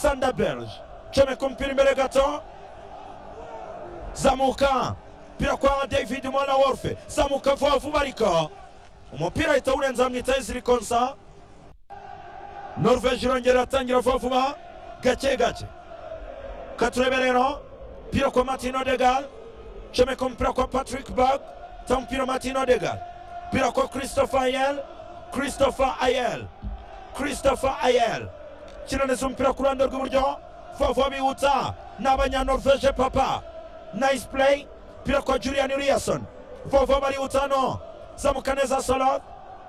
Sanda Belge comeka umupira imbere gato zamuka umupira kwa david mwana wolfe zamuka vuba vuba ariko umupira ahita awurenza bamwitaho izirikonsa norvege irongera atangira vuba vuba gake gake katurebe rero umupira kwa martin odegal comeka umupira kwa patrick bag ta umupira martin odegal umupira kwa christopher ayel christopher ayel christopher ayel kinaneza umupira ku ruhande rw'iburyo vuba bihutsa ni abanyanorvege papa nice play umupira kwa julian uriyason vuba barihutsa hano zamuka neza soloth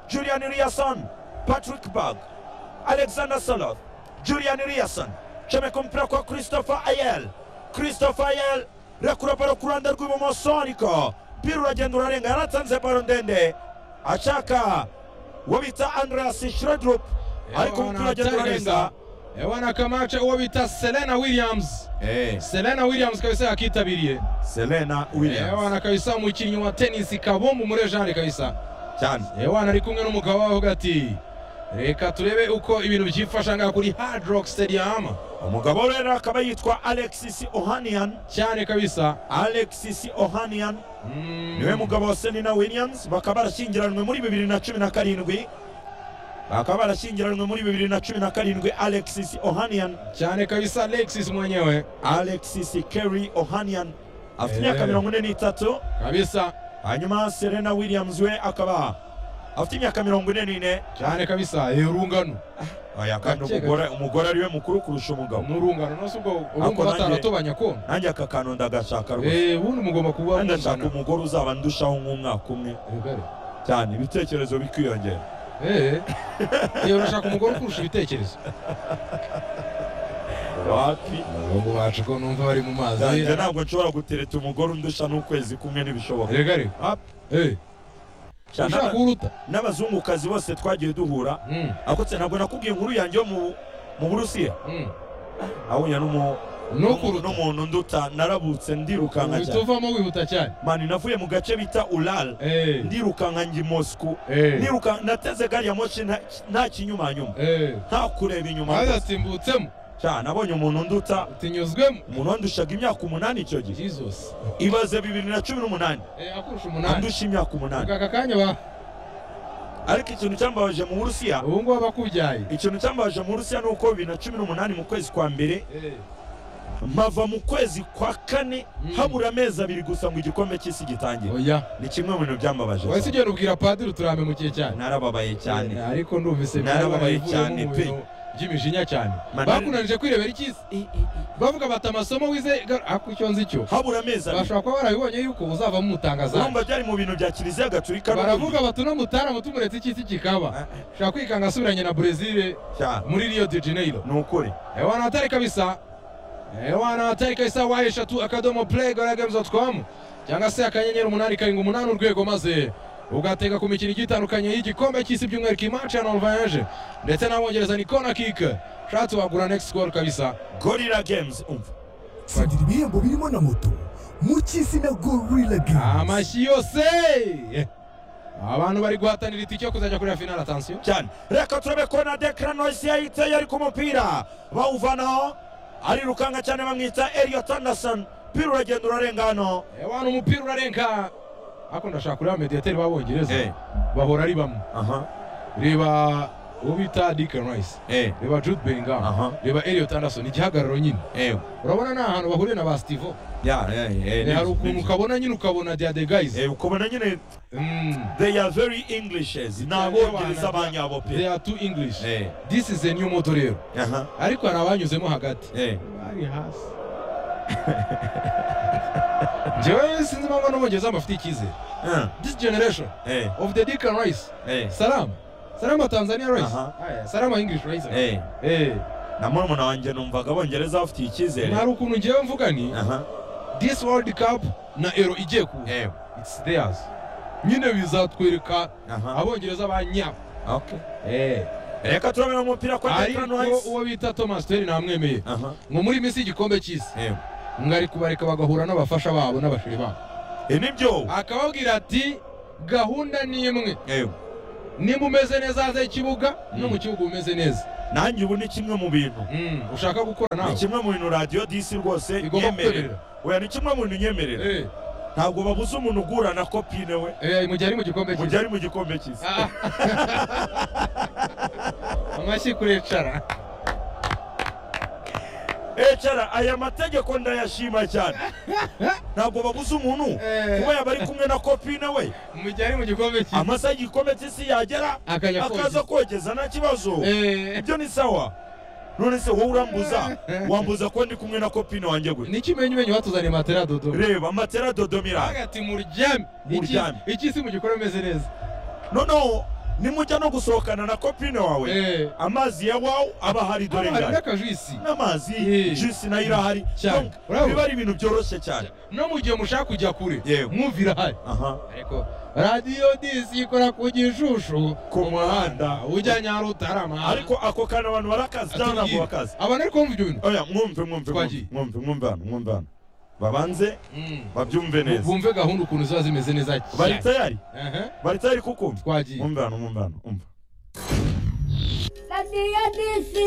julian uriyason patrick bag alexander soloth julian uriyason comeka umupira kwa christopher ayel christopher ayel rekura baro ku ruhande rw'ibumoso ariko umupira uragenda urarenga yaratanze baro ndende ashaka uwo bita andreas shredrup ariko umupira uragenda urarenga ebana kamace uwo bita selena williams Eh, selena williams kabisa yakitabiriye Selena Williams ebana kabisa umukinnyi wa tenisi kabumbu muri jane kabisa cyane ebana ari kumwe n'umugabo we avuga ati reka turebe uko ibintu byifasha ngaha kuri hard rock stadium umugabo we rero akaba yitwa alexis ohanian cyane kabisa alexis ohanian Mm. niwe mugabo wa selena williams bakaba barashyingiranywe muri bibiri na cumi na karindwi bakaba barashyingiranywe muri bibiri na cumi na karindwi alexis ohanian cyane kabisa alexis mwenyewe alexis kerry ohanian afite Eh. imyaka mirongo ine n'itatu kabisa hanyuma selena williams we akaba afite imyaka mirongo ine n'ine cyane kabisa Eh, urungano oya kandi Gake, gake. umugore umugore ariwe mukuru kurusha umugabo ni urungano no si ubwo Ako urumva nanjye- bataratobanya konti nanjye aka kantu ndagashaka rwose Eh, ubundi mugomba kuba Wenda nshaka mungana umugore uzaba ndushaho nk'umwaka umwe Eh, bari. cyane ibitekerezo bikiyongera Eh, eh, urashaka umugore ukurusha ibitekerezo wapi abahungu bacu ko numva bari mu mazi nanjye ntabwo nshobora gutereta umugore undusha n'ukwezi kumwe ntibishoboka rega rega Wapi? Eh, Cyane ushaka n'aba- uruta n'abazungukazi bose twagiye duhura Mm, akotse ntabwo nakubwiye inkuru yanjye yo mu mu burusiya mm. ahuye n'umu- no n'umu- kuruta n'umuntu nduta narabutse ndirukanka uhita cyane uvamo wihuta cyane mani navuye mu gace bita ural Eh, ndirukanka njya i moscou eh, Ndiruka- nateze gari ya moshi nta- nta kinyumanyuma eh. nta kureba inyuma maze rwose. asimbutsemo cyane abonye umuntu nduta utinyuzwemo umuntu wandushaga imyaka umunani icyo gihe jesus ibaze bibiri na cumi n'umunani Eh, akurusha umunani andusha imyaka umunani aka kanya ba ariko ikintu cyambabaje mu burusiya ubu ngubu abakubyaye ikintu cyambabaje mu burusiya ni uko bibiri na cumi n'umunani mu kwezi kwa mbere Eh, mpava mu kwezi kwa kane Mm. habura amezi abiri gusa ngo igikombe cy'isi gitangire oya ni kimwe mu bintu byambabaje wahise cyane. ugenda ubwira padiri uturame mukiye cyane narababaye cyane Eh, ariko ndumvise Narababaye byabaye cyane mu pe. bintu by'imijinya cyane Mani- bakunanije kwirebera ikiza bavuga bati amasomo wize gar- ako icyo nzi cyo habura amezi abiri bashobora kuba barabibonye yuko uzavamo umutangazamu urumva byari mu bintu bya kiliziya gatulika baravuga bati uno mutaramu tumuretse icy'isi kikaba ushaka kwikanga asubiranye na brezil cyane muri rio de janeiro ni ukuri ewana atari kabisa ewana atari kabisa wa eshatu akadomo play goragames com cyangwa se akanyenyeri umunani karindwi umunani urwego maze ugatega ku mikino igiye itandukanye y'igikombe cy'isi by'umwihariko imaci ya norvege ndetse n'abongereza ni kona kick ushatse wagura next goal kabisa gorira games umva tsingira ibihembo birimo na moto mu cy'isi na gorilla games amashyi yose abantu bari guhatanira itike yo kuzajya kureba finale atansiyo cyane reka turebe ko na dekara noyisi yahiteye ari ku mupira bawuvanaho arirukanka cyane bamwita eliyot anderson umupira uragenda urarenga hano ewana umupira urarenga ako ndashaka kureba mediyateri b'abongereza bahora ari bamwe aha reba ubita Deacon Rice eh reba Jude Bellingham aha reba Elliot Anderson igihagararo nyine eh urabona ni ahantu bahuriye na ba Stivo ya eh Eh, hari ukuntu ukabona nyine ukabona they are the guys eh ukabona nyine Mm, they are very englishes ni abongereza banyabo they pe are too English eh this is a new moto rero aha ariko hari abanyuzemo hagati eh bari hasi njyewe sinzi impamvu n'ubongereza bafite icyizere eh, this generation eh of the Deacon Rice eh salama salama Tanzania Rice Aha. Aya, salama English Rice eh eh na murumuna wanjye numvaga abongereza bafitiye icyizere hari ukuntu njyewe mvuga ni aha this world cup na ero igiye kuza eh it's theirs nyine bizatwereka aha abongereza ba nyabo okay reka turabona umupira kwa dekara ariko noyisi uwo bita thomas teri namwemeye aha ngo muri minsi y'igikombe cy'isi eh ngo ari kubareka bagahura n'abafasha babo n'abashiri babo ibi ni byo akababwira ati gahunda ni imwe eh niba umeze neza hanze y'ikibuga no Mm. mu kibuga umeze neza nanjye ubu ni kimwe mu bintu Mm, ushaka gukora ni nawe kimwe mu bintu radiyo disi rwose Igomba nyemerera kukwemerera. oya ni kimwe mu bintu nyemerera Eh, ntabwo babuze umuntu ugura na kopine we eh, mu gihe ari mu gikombe mu gihe cyiza ari mu gikombe cyiza Ah. amashyi kurecara ecara aya mategeko ndayashima cyane ntabwo babuze umuntu Eh. kuba yaba ari kumwe na kopine we mu gihe ari mu gikombe cyiza amasaha igikombe cy'isi yagera Akajya akaza kogeza nta kibazo Eh, ibyo ni sawa none se wowe urambuza wambuza ko ndi kumwe na kopine wanjye gute ni ikimenyumenyu watuzaniye matera dodo reba matera dodomira agati muryame Muryame. iki si mu gikombe umeze neza noneho nimujya no gusohokana na kopine wawe Eh, amazi ya wawu aba ahari dore hano hari ngari n'akajwisi n'amazi Eh. jisi nayo irahari Cyane. Donc, Bravo. biba ari ibintu byoroshye cyane no mu gihe mushaka kujya kure Yewe. mwumvira hari aha ariko radiyo disi ikora ku gishushu Ku muhanda. ujya nyarutarama ariko ako kantu abantu barakazi cyangwa ntabwo Atubwire. bakazi abantu ari kumva ibyo bintu oya mwumve mwumve Twagiye. mwumve, mwumve mwumve hano mwumve hano babanze babyumve neza bumve gahunda ukuntu ziba zimeze neza cyane. bari tayari Ehe, bari tayari kukumva twagiye mwumve hano mwumve hano umva La niña dice.